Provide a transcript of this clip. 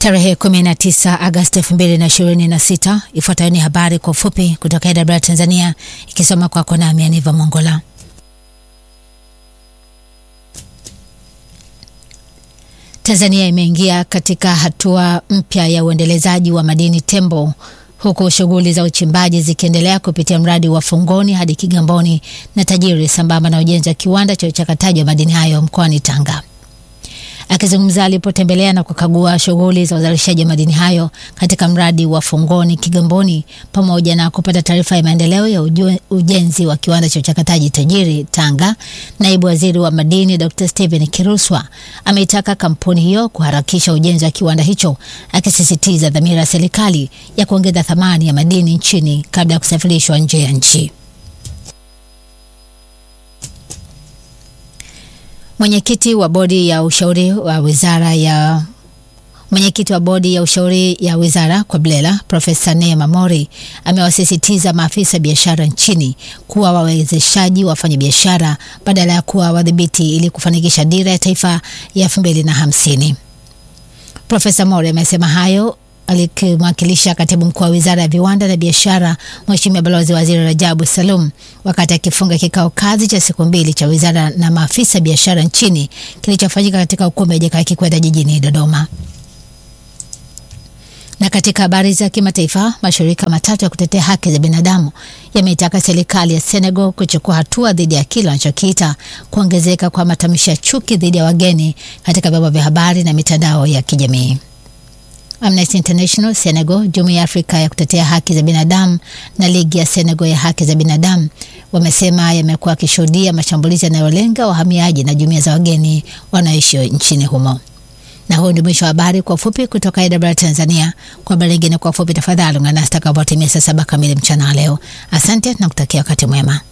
Tarehe 19 Agosti 2026. Ifuatayo ni habari kwa ufupi kutoka AWR Tanzania, ikisoma kwako nami Aniva Mongola. Tanzania imeingia katika hatua mpya ya uendelezaji wa madini tembo huku shughuli za uchimbaji zikiendelea kupitia mradi wa Fungoni hadi Kigamboni na Tajiri sambamba na ujenzi wa kiwanda cha uchakataji wa madini hayo mkoani Tanga. Akizungumza alipotembelea na kukagua shughuli za uzalishaji wa madini hayo katika mradi wa Fungoni Kigamboni, pamoja na kupata taarifa ya maendeleo ya uju, ujenzi wa kiwanda cha uchakataji Tajiri Tanga, naibu waziri wa madini Dr. Stephen Kiruswa ameitaka kampuni hiyo kuharakisha ujenzi wa kiwanda hicho, akisisitiza dhamira ya serikali ya kuongeza thamani ya madini nchini kabla ya kusafirishwa nje ya nchi. Mwenyekiti wa bodi ya ushauri wa wizara ya mwenyekiti wa bodi ya ushauri ya wizara kwa Blela Profesa Neema Mori amewasisitiza maafisa biashara nchini kuwa wawezeshaji wafanya biashara badala ya kuwa wadhibiti ili kufanikisha dira ya taifa ya elfu mbili na hamsini. Profesa Mori amesema hayo alikimwakilisha katibu mkuu wa wizara ya viwanda na biashara Mheshimiwa Balozi Waziri Rajabu Salum wakati akifunga kikao kazi cha siku mbili cha wizara na maafisa biashara nchini kilichofanyika katika ukumbi wa Jakaya Kikwete jijini Dodoma. Na katika habari za kimataifa, mashirika matatu ya kutetea haki za binadamu yameitaka serikali ya Senegal kuchukua hatua dhidi ya kile wanachokiita kuongezeka kwa matamshi ya chuki dhidi ya wageni katika vyombo vya habari na mitandao ya kijamii. Amnesty International Senegal, Jumuiya ya Afrika ya kutetea haki za binadamu na Ligi ya Senegal ya haki za binadamu wamesema yamekuwa akishuhudia mashambulizi yanayolenga wahamiaji na jumuiya za wageni wanaoishi nchini humo. Na huu ndio mwisho wa habari kwa ufupi kutoka AWR Tanzania. Kwa habari nyingine kwa ufupi, tafadhali ungana nasi takapotimia saa saba kamili mchana wa leo. Asante na kutakia wakati mwema.